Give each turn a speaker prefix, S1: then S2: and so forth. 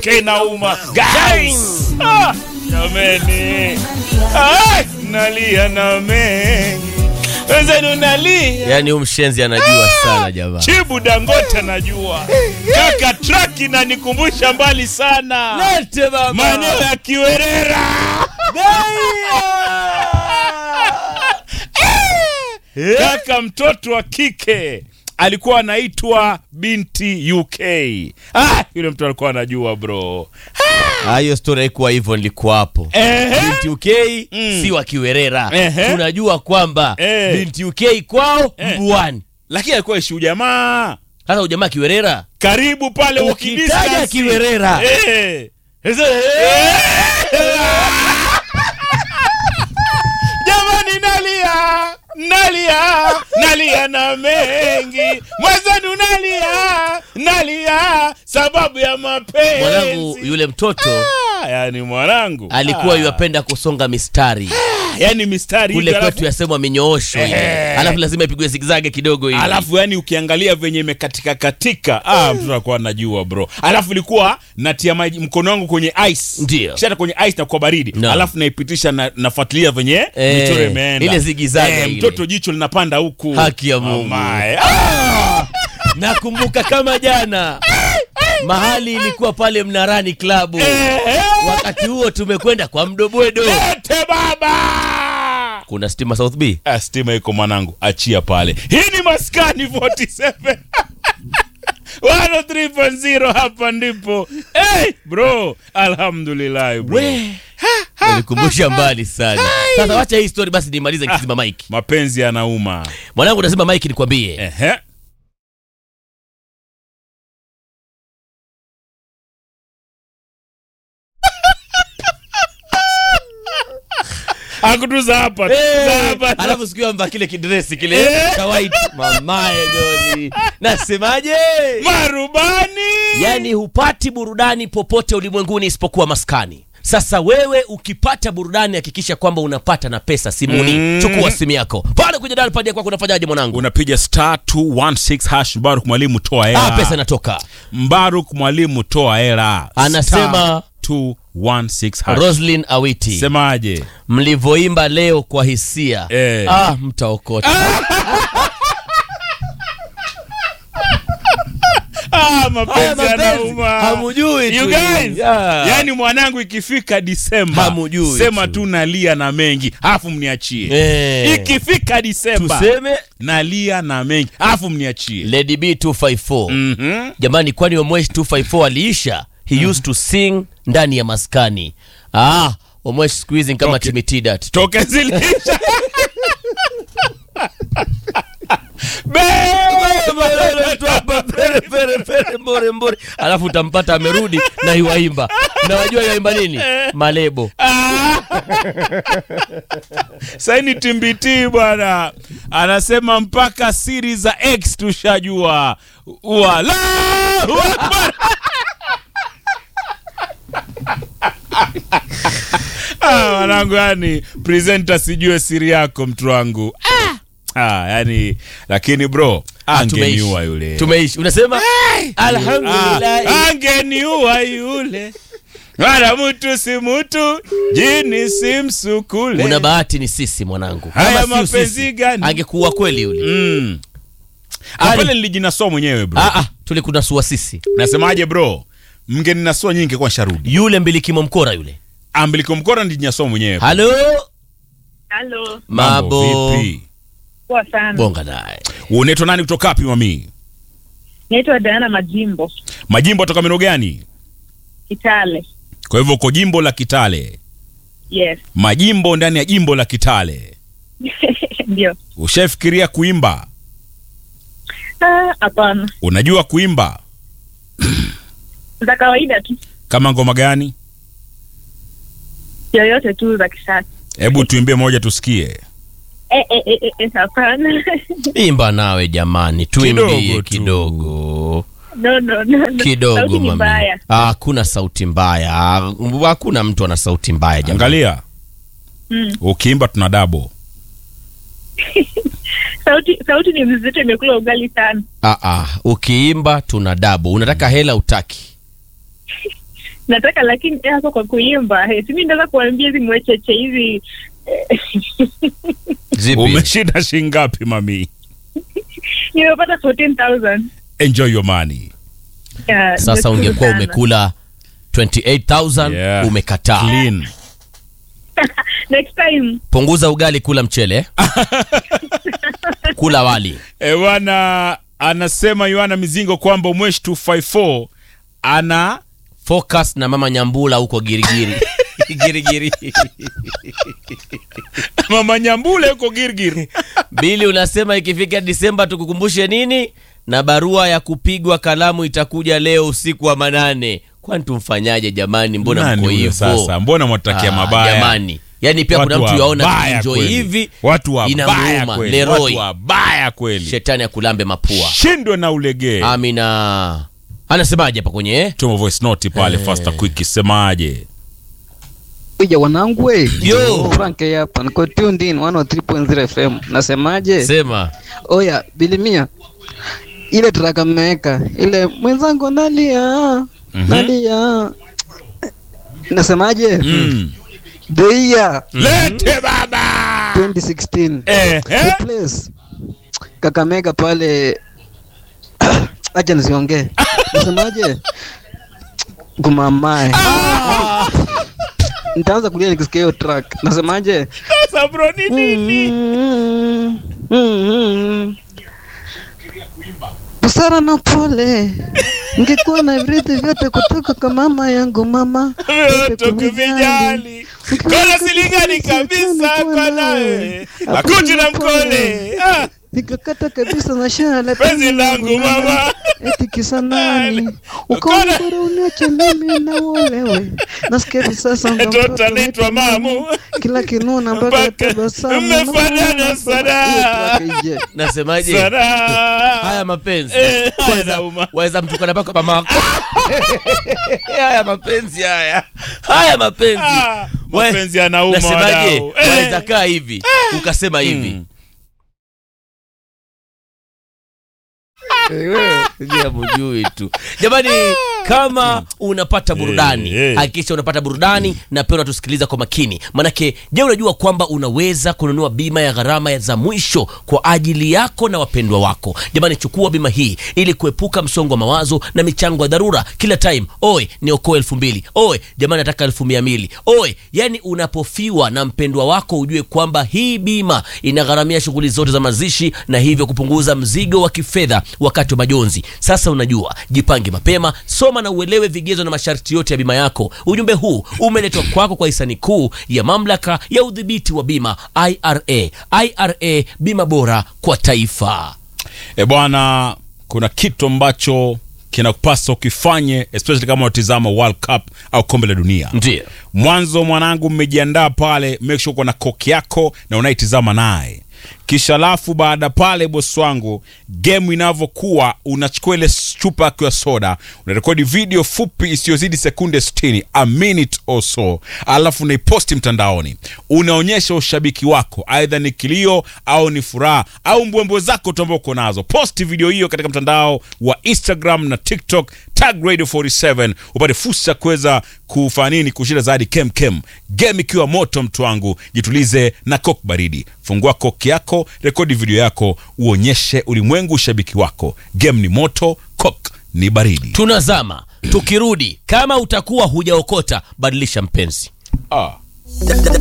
S1: kenauma guys ah, jameni ah, nalia na mengi wenzenu nalia
S2: yaani huyu mshenzi anajua sana jamaa
S1: chibu dangote anajua kaka traki nanikumbusha mbali sana
S2: lete baba
S1: maeneo ya kiwerera kaka mtoto wa kike alikuwa anaitwa binti uk ah, yule mtu alikuwa anajua bro
S2: Ah, hiyo story haikuwa hivyo nilikuwa hapo
S1: Ehe.
S2: binti uk
S1: Mm.
S2: si wa kiwerera
S1: Ehe.
S2: tunajua kwamba
S1: Eh.
S2: binti uk kwao
S1: Eh.
S2: mbuani
S1: lakini alikuwa ishi ujamaa
S2: sasa ujamaa kiwerera
S1: karibu pale
S2: ukitaja
S1: wakidiscuss.
S2: kiwerera
S1: Eh. jamani nalia nalia nalia na mengi mwenzenu nalia nalia sababu ya mapenzi
S2: mwanangu yule mtoto
S1: Ah, yani mwanangu
S2: alikuwa
S1: Ah,
S2: yuapenda kusonga mistari
S1: yani mistari
S2: kule
S1: hivi,
S2: kwetu
S1: alafu,
S2: yasemwa minyoosho ile
S1: Eh.
S2: alafu lazima ipigwe zigzage kidogo hivi
S1: alafu yani ukiangalia venye imekatika katika ah, mtoto alikuwa anajua bro alafu ilikuwa natia maji mkono wangu kwenye ice
S2: Ndio.
S1: kisha hata kwenye ice na kwa baridi
S2: No.
S1: alafu naipitisha na, nafuatilia venye
S2: Eh,
S1: michoro imeenda
S2: ile zigizaga ile.
S1: mtoto jicho linapanda huku
S2: Haki ya Mungu.
S1: Mamae. Ah!
S2: nakumbuka kama jana mahali ilikuwa pale mnarani klabu
S1: Eh,
S2: wakati huo tumekwenda kwa mdobwedo
S1: lete baba
S2: kuna stima south b
S1: Ah, stima iko mwanangu achia pale hii ni maskani 47 103.0 hapa ndipo hey, bro alhamdulillah bro
S2: nilikumbusha mbali sana sasa wacha hii story basi nimalize nikizima mike
S1: mapenzi yanauma
S2: mwanangu nasema mike nikwambie
S1: Ehe. akutuza hapa tuza hapa
S2: alafu siku amba kile kidresi kile
S1: Eh.
S2: cha white mamaye goli nasemaje
S1: marubani
S2: yaani hupati burudani popote ulimwenguni isipokuwa maskani sasa wewe ukipata burudani hakikisha kwamba unapata na pesa simuni
S1: Mm.
S2: chukua simu yako pale kwenye dal padi kwako unafanyaje mwanangu
S1: unapiga star 216 hash mbaruk mwalimu toa hela
S2: ah, pesa inatoka
S1: mbaruk mwalimu toa hela
S2: Anasema-
S1: Star 216 hash
S2: roslin awiti
S1: semaje
S2: mlivyoimba leo kwa hisia
S1: Eh.
S2: ah, mtaokota
S1: ah,
S2: Haya
S1: mapenzi
S2: mapenzi,
S1: yanauma
S2: hamujui
S1: You
S2: tu.
S1: guys,
S2: Yeah.
S1: yani mwanangu ikifika disemba
S2: Hamujui
S1: sema
S2: tu.
S1: tu nalia na mengi alafu mniachie
S2: Eh.
S1: ikifika disemba
S2: tuseme
S1: nalia na mengi alafu mniachie
S2: lady b 254
S1: Mhm.
S2: jamani kwani omwesh 254 aliisha he used to sing ndani ya maskani ah omwesh siku hizi ni kama
S1: Toke.
S2: timitidat
S1: toke zilisha
S2: mbore mbore alafu utampata amerudi na iwaimba na wajua iwaimba nini malebo
S1: saini timbiti bwana anasema mpaka siri za x tushajua wala ah, wanangu yani presenter sijue siri yako mtu wangu ah. Ah, yani lakini bro angeniua yule
S2: tumeishi unasema
S1: Ah,
S2: alhamdulillah
S1: angeniua yule wala mtu si mtu jini si msukule
S2: una bahati ni sisi mwanangu
S1: Haya
S2: Kama si
S1: mapenzi
S2: sisi,
S1: gani?
S2: angekuwa kweli yule
S1: mm.
S2: Yaani-
S1: pale nilijinasua mwenyewe bro
S2: ah, ah, tulikunasua sisi
S1: nasemaje bro mngeninasua nyingi kwa sharudi
S2: yule mbilikimo mkora yule
S1: ambiliko mkora nilijinasua mwenyewe
S2: halo
S3: Halo,
S2: mabo
S1: vipi
S3: poa sana.
S2: bonga naye
S1: unaitwa nani kutoka wapi mami
S3: Naitwa Diana Majimbo,
S1: majimbo toka meno gani
S3: Kitale.
S1: kwa hivyo uko jimbo la kitale
S3: Yes,
S1: majimbo ndani ya jimbo la kitale
S3: ndio.
S1: ushafikiria kuimba
S3: Ah, Hapana,
S1: unajua kuimba
S3: za kawaida tu,
S1: kama ngoma gani
S3: yoyote tu za kisasa.
S1: hebu tuimbie moja tusikie
S3: Eh, eh, eh, eh, eh, hapana.
S2: imba nawe jamani tuimbie
S1: Kidogo tu.
S2: kidogo
S3: no, no, no, no.
S2: kidogo
S3: Sauti ni
S2: mami
S3: mbaya.
S2: Ah, hakuna sauti mbaya Ah, hakuna mtu ana sauti mbaya jamani
S1: angalia
S3: Mm.
S1: ukiimba tuna dabo
S3: Sauti sauti ni mzito, imekula ugali sana.
S2: ah, ah. ukiimba tuna dabo unataka hela utaki
S3: nataka lakini eh, hako kwa kuimba eh, simi ndaweza kuambia hizi mwecheche hizi eh,
S2: Zipi?
S1: umeshinda shingapi mami
S3: nimepata 14000
S1: enjoy your money
S3: Yeah,
S2: Sasa
S3: nashukuru
S2: ungekuwa
S3: sana.
S2: umekula 28000
S1: Yeah.
S2: umekataa.
S1: clean
S3: next time
S2: Punguza ugali, kula mchele, kula wali.
S1: e bwana anasema yohana mizingo kwamba umweshi 254 ana
S2: Focus na mama Nyambula huko Girigiri. Girigiri.
S1: mama nyambule yuko girgir
S2: Bili unasema ikifika Disemba tukukumbushe nini? Na barua ya kupigwa kalamu itakuja leo usiku wa manane. Kwani tumfanyaje jamani? Mbona
S1: Nani
S2: mko
S1: huyo
S2: hivyo?
S1: sasa mbona mwatakia
S2: Ah,
S1: mabaya
S2: Jamani. Yaani pia kuna
S1: Watu
S2: mtu yaona
S1: wabaya
S2: enjoy
S1: kweli.
S2: hivi
S1: watu wabaya
S2: inamuuma.
S1: kweli
S2: Leroy.
S1: watu wabaya kweli
S2: shetani akulambe mapua.
S1: shindwe na ulegee
S2: Amina. Anasemaje hapa kwenye eh?
S1: tuma voice note pale faster quick semaje
S4: Kuja wanangu we.
S2: Yo.
S4: Frank hapa. Niko tuned in 103.0 FM. Nasemaje?
S2: Sema.
S4: Oya, bilimia. Ile traka mmeweka. Ile mwenzangu nalia. Nalia. Nasemaje?
S1: mm.
S4: The year
S1: lete baba
S4: 2016.
S1: eh,
S4: The
S1: eh?
S4: place. Kakamega pale acha nisiongee. Nasemaje? Gumamae. Nitaanza kulia nikisikia hiyo track. Nasemaje?
S1: sasa bro ni nini
S4: Mm, mm, mm. Busara na pole, ngekuwa na virithi vyote kutoka kwa mama yangu mama
S1: Vyote kuvijali kola silingani kabisa kwa nawe akuti na mkole Ah,
S4: nikakata kabisa na shala
S1: penzi langu mama
S4: eti kisa nani
S1: Ukona-
S4: ukaona bora uniache mimi na wewe nasikia hivi sasa ndo
S1: Mtoto
S4: mtoto
S1: anaitwa
S4: wetu
S1: mamu.
S4: kila kinuna mpaka
S1: Mpaka
S4: tabasamu
S1: mmefanana sana.
S4: Hiyo track ije.
S2: Nasemaje?
S1: sana
S2: Haya mapenzi.
S1: Eh, haya
S2: Waweza-
S1: nauma.
S2: Waweza mtukana mpaka mamako. Haya mapenzi haya. Haya mapenzi.
S1: Ah,
S2: We-
S1: mapenzi yanauma
S2: Nasemaje?
S1: wadau. Eh.
S2: Waweza kaa hivi ukasema hivi.
S1: Mm.
S2: mjui tu jamani kama unapata burudani
S1: Eh, eh.
S2: hakikisha unapata burudani na pia unatusikiliza kwa makini manake je unajua kwamba unaweza kununua bima ya gharama ya za mwisho kwa ajili yako na wapendwa wako jamani chukua bima hii ili kuepuka msongo wa mawazo na michango ya dharura kila time oe niokoe elfu mbili oe jamani nataka elfu mia mbili oe yani unapofiwa na mpendwa wako ujue kwamba hii bima inagharamia shughuli zote za mazishi na hivyo kupunguza mzigo wa kifedha wakati wa majonzi sasa unajua jipange mapema soma na uelewe vigezo na masharti yote ya bima yako ujumbe huu umeletwa kwako kwa hisani kuu ya mamlaka ya udhibiti wa bima ira ira bima bora kwa taifa
S1: e bwana kuna kitu ambacho kinakupasa ukifanye especially kama unatizama world cup au kombe la dunia
S2: ndio
S1: mwanzo mwanangu mmejiandaa pale make sure uko na koki yako na unaitizama naye kisha alafu baada pale bosi wangu game inavyokuwa unachukua ile chupa yako ya soda unarekodi video fupi isiyozidi sekunde 60 a minute or so alafu unaiposti mtandaoni unaonyesha ushabiki wako aidha ni kilio au ni furaha au mbwembwe zako tu ambao uko nazo posti video hiyo katika mtandao wa instagram na tiktok tag radio 47 upate fursa ya kuweza kufanya nini kushinda zaidi kemkem game ikiwa moto mtu wangu jitulize na kok baridi fungua kok yako rekodi video yako uonyeshe ulimwengu ushabiki wako game ni moto kok ni baridi
S2: tunazama tukirudi kama utakuwa hujaokota badilisha mpenzi
S1: ah.